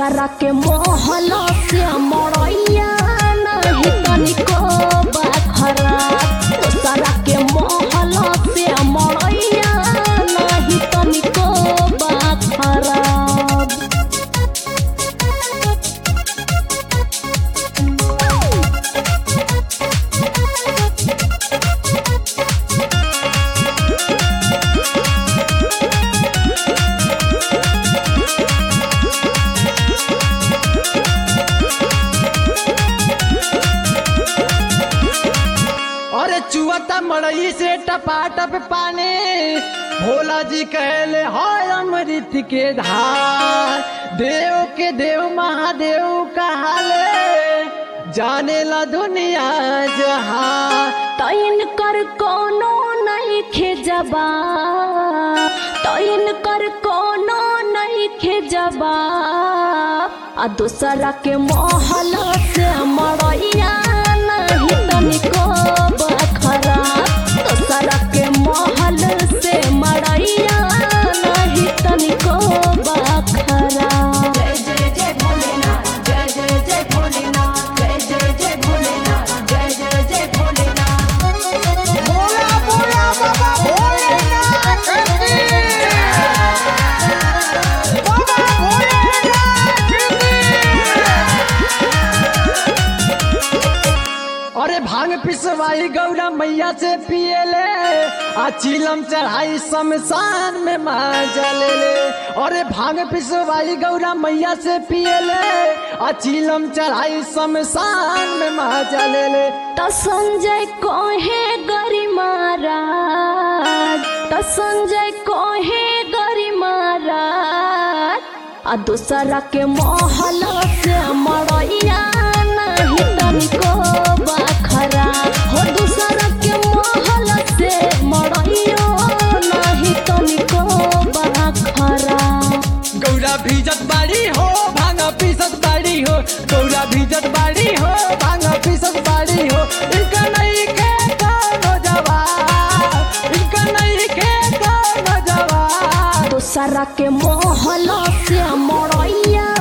दोसरा के मोहल से मरैया नहीं तनिको बखरा दोसरा के मोहल से मरैया नहीं तनिको बखरा अरे चुअता मड़ई से टपाटप पानी भोला जी कहले हाय अमृत के धार देव के देव महादेव कहाले जाने ला दुनिया जहां तैन कर कोनो नहीं खेजबा तैन कर कोनो नहीं खेजबा आ दूसरा के मोहल से मरैया नहीं तनिको बखरा दूसरा के मोहल से मरैया नहीं तनिको बखरा जय जय जय भोलेनाथ जय जय जय भोलेनाथ जय जय जय भोलेनाथ जय जय जय भोलेनाथ बोला बोला बाबा भोलेनाथ की बाबा भोलेनाथ अरे भांग पिसवाई गौरा मैया से पियले आ चिलम चढ़ाई शमशान में माजा ले ले अरे भांग पिसवाई गौरा मैया से पियले आ चिलम चढ़ाई शमशान में माजा ले ले त संजय कहे गरी महाराज त संजय कहे गरी महाराज आ दूसरा के मोहल से मरैया नहीं तनिको बखरा हो दूसरा के मोहल से मरैयो नहीं तनिको बखरा गौरा भीजत बाड़ी हो भांग पीसत बाड़ी हो गौरा भीजत बाड़ी हो भांग पीसत बाड़ी हो इनका नहीं के कोनो जवाब इनका नहीं के कोनो जवाब दूसरा के मोहल से मरैया